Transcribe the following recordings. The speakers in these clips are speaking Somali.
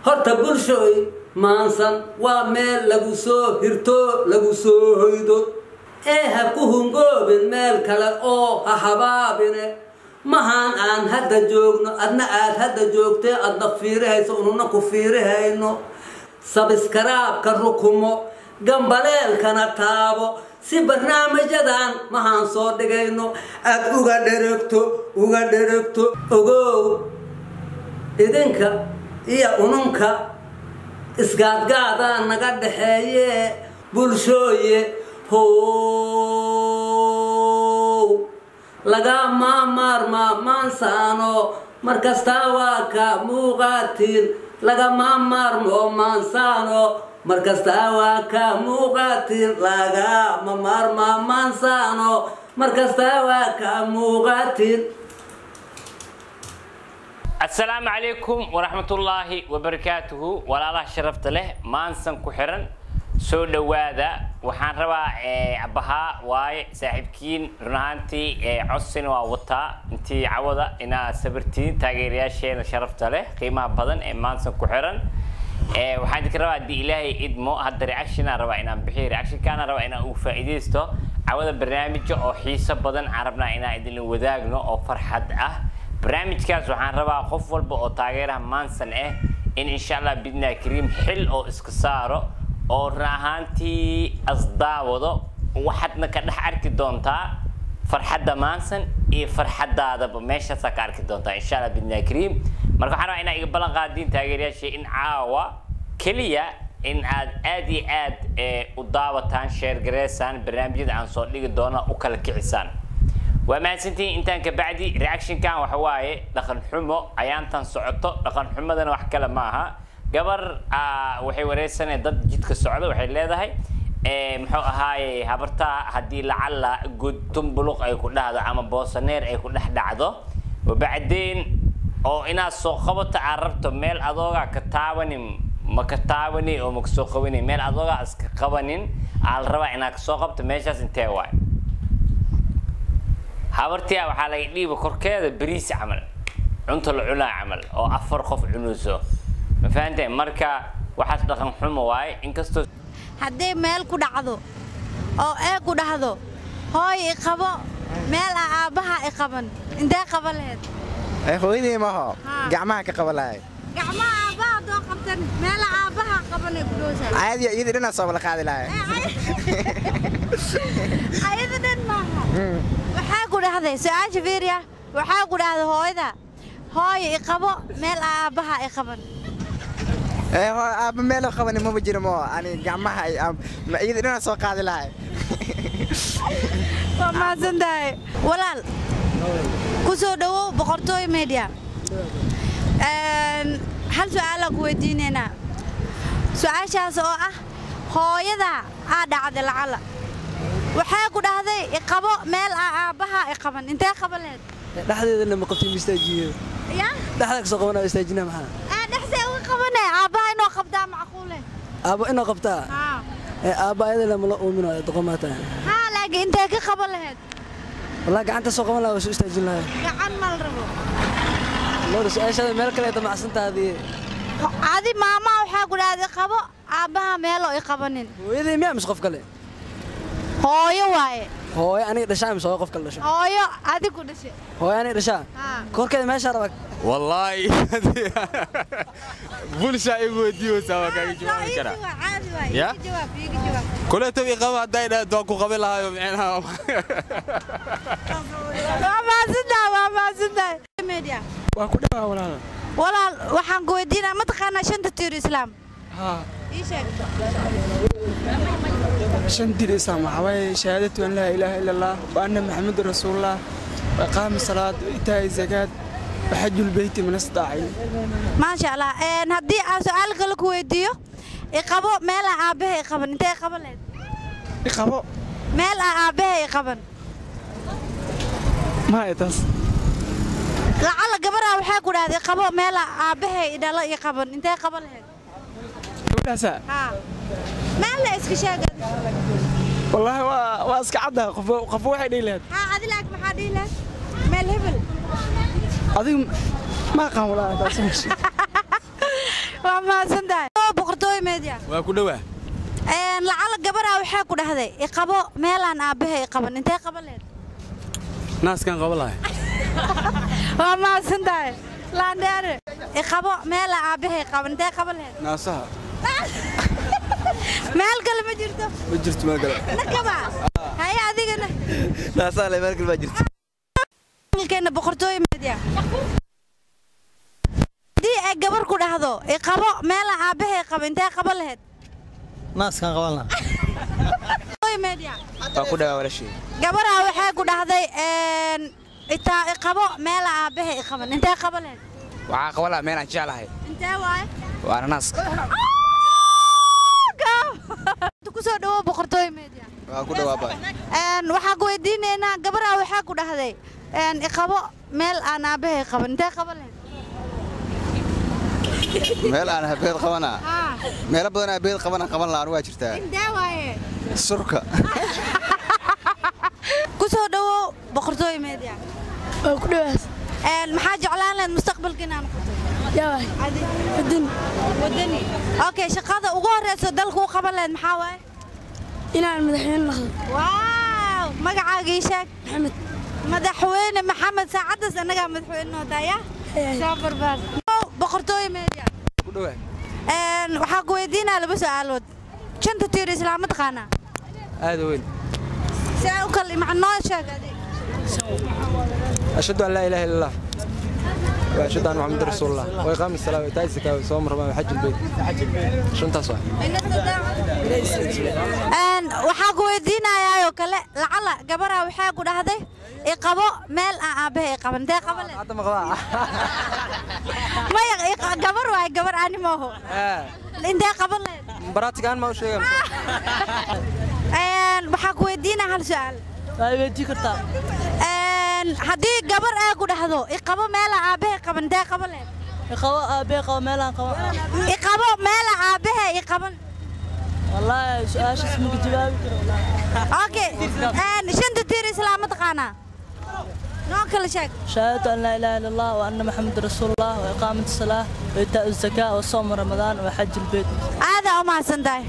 horta bulshooy maansan waa meel lagu soo hirto lagu soo hoydo ee ha ku hungoobin meel kale oo ha habaabine mahaan aan hadda joogno adna aad hadda joogtee adna fiirihayso ununa ku fiirihayno sabiskaraabka rukumo gambaleelkana taabo si barnaamijyadan mahaan soo dhigayno aad uga dheragto uga dheragto ogow idinka iyo ununka isgaadgaadaa naga dhaxeeye bulshooye how laga maamaarmaa maansaano markastaa waa ka muuqaatiin lagama maarmo maansaano markastaa waa ka muuqaatiin lagama maarmaa maansaano markastaa waa ka muuqaatiin asalaamu calaykum waraxmatullaahi wabarakaatuhu walaalaha sharafta leh maansan ku xiran soo dhowaada waxaan rabaa abahaa waaye saaxiibkiin run ahaantii codsina waa wataa intii cawada inaa sabirtiin taageerayaasheena sharafta leh qiimaha badan ee maansan ku xiran waxaan idinka rabaa haddii ilaahay idmo hadda reactionaan rabaa inaan bixiyo reactionkaana rabaa inaan uu faa'iidaysto cawada barnaamija oo xiiso badan aan rabnaa inaan idinla wadaagno oo farxad ah barnaamijkaas waxaan rabaa qof walba oo taageeraha maansan ah in insha allah bidnaa kariim xil oo iska saaro oo run ahaantii asdaawado waxaadna ka dhex arki doontaa farxadda maansan iyo farxadaadaba meeshaasaa ka arki doontaa insha allah bidnaa kariim marka waxaan rabaa inaa iga ballan qaadiin taageerayaasha in caawa keliya in aad aad iyo aad u daawataan sheergareysaan barnaamijyada aan soo dhigi doono u kala kicisaan waa mahadsantihiin intaan ka bacdi reactionkan waxa waaye dhaqan xumo ayaantan socoto dhaqan xumadana wax kale ma aha gabar waxay wareysanay dad jidka socda waxay leedahay muxuu ahaaye habartaa haddii lacalla gudtumbuluq ay ku dhahdo ama boosaneer ay ku dhex dhacdo wabacdeen oo inaad soo qabato aad rabto meel adoogaa ka taabanin ma ka taabani oo ma kasoo qabanin meel adoogaa iska qabanin aa la rabaa inaad kasoo qabto meeshaas intee waay habartia waxaa laga dhiiba korkeeda beriis camal cunto la cunaa camal oo afar qof cunayso ma fahanteen marka waxaas dhaqan xumo waaye inkastoo haddii meel ku dhacdo oo ee ku dhahdo hooy i qabo meel ah aabbaha i qaban intee qaba laheyd hooyadii maho Haa. gacmaha ka qaba lahay gacmaha aabbaha haddoo qabtan meela aabbaha qabanay ku dhowsaa caadiya iyadii dhinaa soo wala qaadi lahay ayada dhan maaha waxaa ku dhahday su-aasha fiiriya waxaa ku dhahday hooyada hooy i qabo meel ah aabbaha i qaban ee hoo aabba meel qabani maba jiro moo ani gacmaha ay- aab- ma- iyadii dhinaa soo qaadi lahay waa mahadsan tahay walaal ku soo dhowow boqortooy media Een, hal su-aalaa ku weydiinaynaa su-aashaas oo ah hooyada aa dhacday lacala waxay ku dhahday iqabo meel ah aabbaha i qaban intee qaba lehed dhexdeedana ma qabtin istaajiyeeda ya dhexda kasoo qabanaa istaajina maxaa aa dhexsee uga qabane aabbaha inoo qabtaa macquule aabbo inoo qabtaa haa ee aabba ayadana mala uuminayo doqomaa tahay haa laakiin intee ka qaban laheyd wallahi gacanta soo qaban lahaa waa soo istaajin lahay gacan mal rabo loora su-aashaada meel kale damacsantaadii adi maamaha waxaa ku dhahday qabo aabbaha meeloo i qabanin hooyadii miyaa mise qof kale hooyo waaye hooyo aniga dhashaa mise hooyo qof kale dhasho hooyo adigu dhashay hooyo aniga dhashaa haa korkeeda meeshaa rabaa والله بولشا يقول ديو سوا كان جواب كرا caadi waaye Ya? iga jawaab iga jawaab كلها تبي قبل داينا دوكو قبلها يوم عينها waa mahadsantahay waa mahadsantahay media waa ku dhawaa walaala walaal waxaan ku weydiinaa ma taqaanaa shanta tiir islaam haa ii sheeg shan dir islaam waxaa waaye shahaadatu an laa ilaaha ila allah wa anna maxamedu rasuulullah wa iqaami salaad wa itaa'i zakaad wa xaju lbeyti man istaaci maasha allah Een, haddii aan su-aal kale ku weydiiyo iqabo meelaa aabbaha i qaban intee qaban lehed iqabo meel ah aabbaha i qaban maya taas lacala gabaraa waxaa ku dhahday qabo meelaa aabbaha i dhalo i qaban intee qaban laheyd gabadhaasaa haa meel la iska sheegan wallaahi waa waa iska cadda qofo qofo waxay dhihi lahayd haa adi laak maxaa dhihi lahed meel hebel adigu ma aqaan walaala taas waa mahadsan tahay boqortooyo media waa ku dhowaa lacala gabaraa waxaa ku dhahday iqabo meelaan aabbahay iqaban intee qaban lehed naaskan qaba lahay waa mahadsan tahay laandheere iqabo meelaan aabbahay qaban intee qaban lehed naasaha meel kale ma jirto ma jirto meel kale nakaba haye adigana naasaha le meel kale baa jirta keena boqortooyo media haddii ay gabar ku dhahdo iqabo meelaan aabbahay qaban intee qaban lehed naaskan qaban lahaa boqortooyo media waa ku dhawaa walashii gabaraa waxay ku dhahday itaa iqabo meela aabbahay iqaban intee qaban lehed waxaa qaba lahaa meel aan jeclahay intee waaye waana naaska ku soo dhawow boqortooyo media waa ku dhawaa baa waxaan ku weydiinaynaa gabaraa waxaa ku dhahday iqabo meel aan aabbahay qaban intee qaban lehed meel aan habeed qabanaa meelo badan habeed qabana qaban lahaan waa jirtaa intee waaye surka ku soo dhawow boqortooyo media waa ku dhawaas maxaa jeclaan lahayd mustaqbalka inaan noqoto yawaay wadani wadani okay shaqada ugu horeyso dalka u qaban lahayd maxaa waaye inaan madaxweyne noqdo waaw magacaaga ii sheeg maxamed madaxweyne maxamed saacaddaas annagaa madaxweyne noo daaya soo barbaar boqortooyo media ku dhawaa waxaa ku weydiinaa laba su'aalood shanta tiir islaama taqaanaa aada weyn si ay u kala maca noo sheeg adig ashhadu an laa ilaaha illa allah wa ashhadu anna muxamadan rasuulullah wa iqaami salaa wa itaa'i zakaa wa soom ramadaan wa xajul beyt shantaas waa waxaa ku weydiinayaa oo kale lacala gabaraa waxaa ku dhahday iqabo meel aan aabbahay qaban intee qaban leed hadda maqlaa maya iq- gabar waay gabar ani maaho intee qaban leed baraatigaan ma u sheega waxaa ku weydiinaa hal su'aal waa weydii kartaa haddii gabar ay ku dhahdo iqabo meela aabbahay qaban intee qaban leed qabo aabee qabo meelaan qabo iqabo meela aabbahay iqaban wallaahi su-aashaas maka jawaabi karo okay shanta tiir islaama taqaanaa noo kala sheeg shahaadatu an laa ilaaha illa allah wa anna maxameda rasuulullah wa iqaamati salaah wa itaa'u zakaa wa soomu ramadaan wa xaji lbeyt aadaa u mahadsan tahay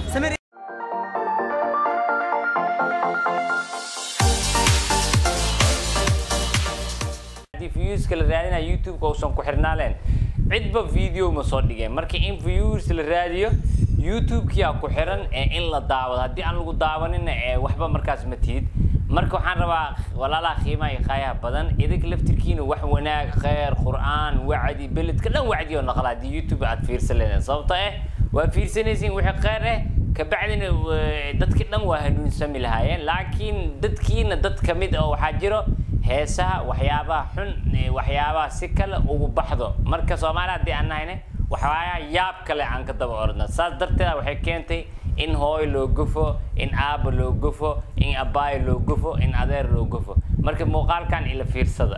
haddii viewska la raadinaya youtube-ka uusan ku xirnaaleen cidba video ma soo dhigeen marka in views la raadiyo youtube-kiyaa ku xiran ee in la daawado haddii aan lagu daawanina ee waxba markaas ma tihid marka waxaan rabaa walaalaha qiimaha iyo qaayaha badan idinka laftirkiina wax wanaag kheyr qur'aan wacdi beledka dhan wacdi oo naqla haddii youtube aad fiirsan leedeen sababta eh waa fiirsanaysiin wixii kheyr eh kabacdina w- dadki dhan waa hanuunsami lahaayeen laakiin dadkiina dad ka mid oo waxaa jiro heesaha waxyaabaha xun ee waxyaabaha si kale ugu baxdo marka soomaali haddii aan nahayne waxyaabaha yaab kale aan ka daba ordna saas darteeda waxay keentay in hooy loo gufo in aaba loo gufo in abaayo loo gufo in adeer loo gufo marka muuqaalkan ila fiirsada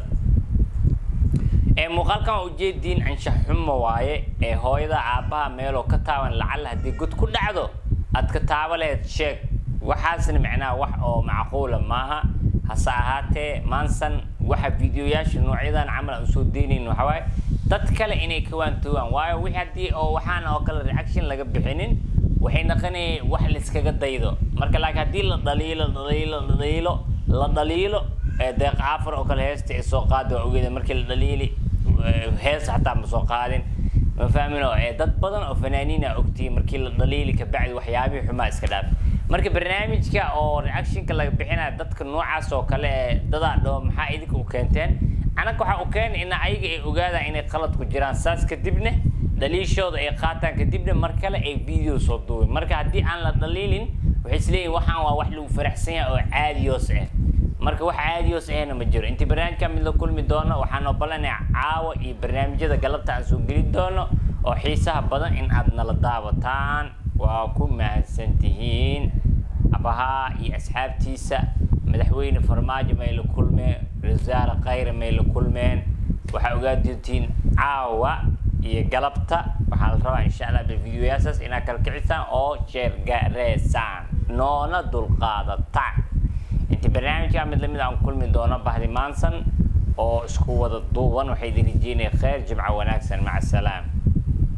ee muuqaalkan waa ujeediin anshax xumo waaye ee hooyada aabbaha meeloo ka taaban lacala haddii god ku dhacdo aad ka taaba laheyd sheeg waxaasna macnaha wax oo macquula maaha hase ahaatee maansan waxa videoyaasha noocyadan camal aan soo deynayn waxaa waaye dad kale inay ka waantoogaan waayo wixii haddii oo waxaan oo kale reaction laga bixinin waxay naqanayay wax layskaga daydo marka laakiin haddii la dhaliilo dhaliilo dhaliilo la dhaliilo ee deeq aafar oo kale heesta ay soo qaada waa ogeeda markii la dhaliili ee, hees xataa ma soo qaadin ma fahmino ee dad badan oo fanaaniina ogtiyi markii la dhaliili kabacdi waxyaabihii xumaa iska dhaaf marka barnaamijka oo reactionka laga bixinaya dadka noocaas oo kale ee dadaa dhoo maxaa idinka u keenteen anaga waxaa u keenay in ayaga ay ogaadaan inay qalad ku jiraan saas kadibna dhaliishooda ay qaataan kadibna mar kale ay video soo duubin marka haddii aan la dhaliilin waxay isleeyihin waxaan waa wax lagu faraxsan yahay oo caadiyoos ah marka wax caadiyoos ahna ma jiro intii barnaamijka mid la kulmi doono waxaan ogolanaya caawa iyo barnaamijyada galabta aan soo geli doono oo xiisaha badan in aad nala daawataan waa ku mahadsan tihiin abahaa iyo asxaabtiisa madaxweyne farmaajo may la kulmeen wasaare khayre may la kulmeen waxaa ogaa doontiin caawa iyo galabta waxaa la rabaa insha allah videoyaasaas inaad kala kicisaan oo sheergareysaan noona dulqaadataan inta barnaamijka mid lamid aan kulmi doono bahdi maansan oo isku wada duuban waxay idin rajeynaya khayr jimco wanaagsan maca asalaam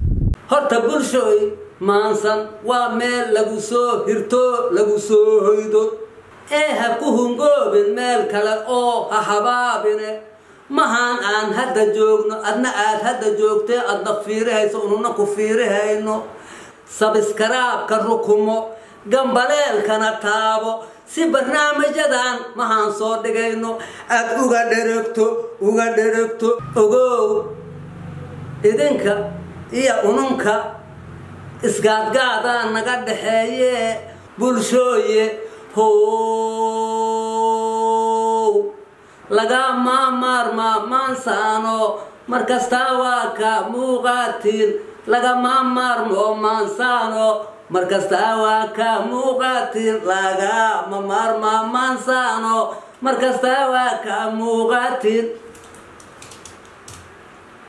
horta bulshooy maansan waa meel lagu soo hirto lagu soo hoydo ee ha ku hungoobin meel kale oo ha habaabine mahaan aan hadda joogno adna aad hadda joogtee adna fiirihayso ununa ku fiirihayno sabiskaraabka rukumo gambaleelkana taabo si barnaamijyadan mahaan soo dhigayno aad uga dheragto uga dheragto ogow idinka iyo ununka isgaadgaadaa naga dhaxeeye bulshooye how laga maamaarmaa maansaano markastaa waa ka muuqaatiin lagama maarmo maansaano markastaa waa ka muuqaatiin lagama maarmaa maansaano markastaa waa ka muuqaatiin